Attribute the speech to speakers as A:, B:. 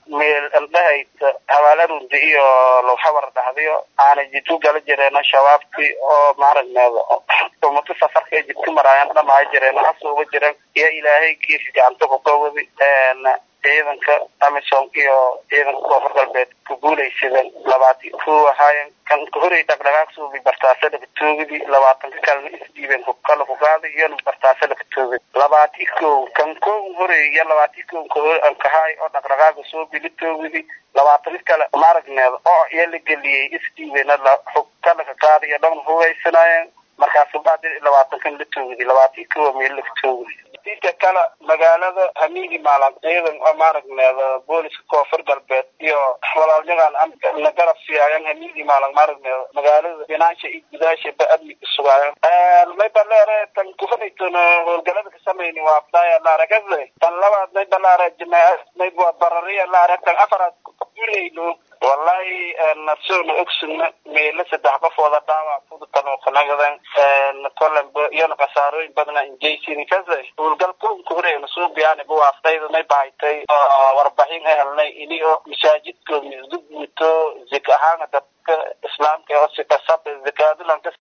A: meel aldhahaysa habaalarudi iyo lowxabar dhahdiyo aana jitu gala jireeno shabaabkii oo maaragneeda umata safarka ee jidka maraayan dhamaha jireeno hasuuga jiren iyo ilaahay kiisi gacanta kukawadi ciidanka amisom iyo ciidanka koonfur galbeed ku guulaysadeen labaati ko ahaayen kan kahorey dhaqdhaqaaq suubi bartaase lakatoogidi labaatanka kalena isdhiibeen kala kugaaday iyona bartaase lakatoogid labaati ko kan kow horey iyo labaati ko kahaay oo dhaqdhaqaaqa suubi latoogidi labaatanka kale maaragneeda oo iyo la geliyey isdhiibena kala kaqaaday iyo dhan hugaysanaayeen markaasu baadi labaatankan la toogidi labaati ko meel lakatoogidi dinka kale magaalada hamiigi maalan ciidan oo maaragneeda booliska koonfur galbeed iyo walaalyadan na garab siiyaayan hamiigi maalan maaragneeda magaalada binaansha iyo gudaasha ba amniga sugaayan may baleere tan kufanaytona howlgalada kasamayni waa fdaaya laaragade tan labaad may balaare jamaaad may barariya laare tan afaraad gulayno wallahi nasoona ogsugna meelo saddex qofooda dhaawac fudutanookanagadan kolenba iyona khasaarooyin badana injaysin kase howlgal koonka horeena suubiyaani buwaaftayda may bahaytay warbixin ay helnay ini oo masaajidko misdug muto zik ahaana dadka islaamka oo sikasab zikaadalanka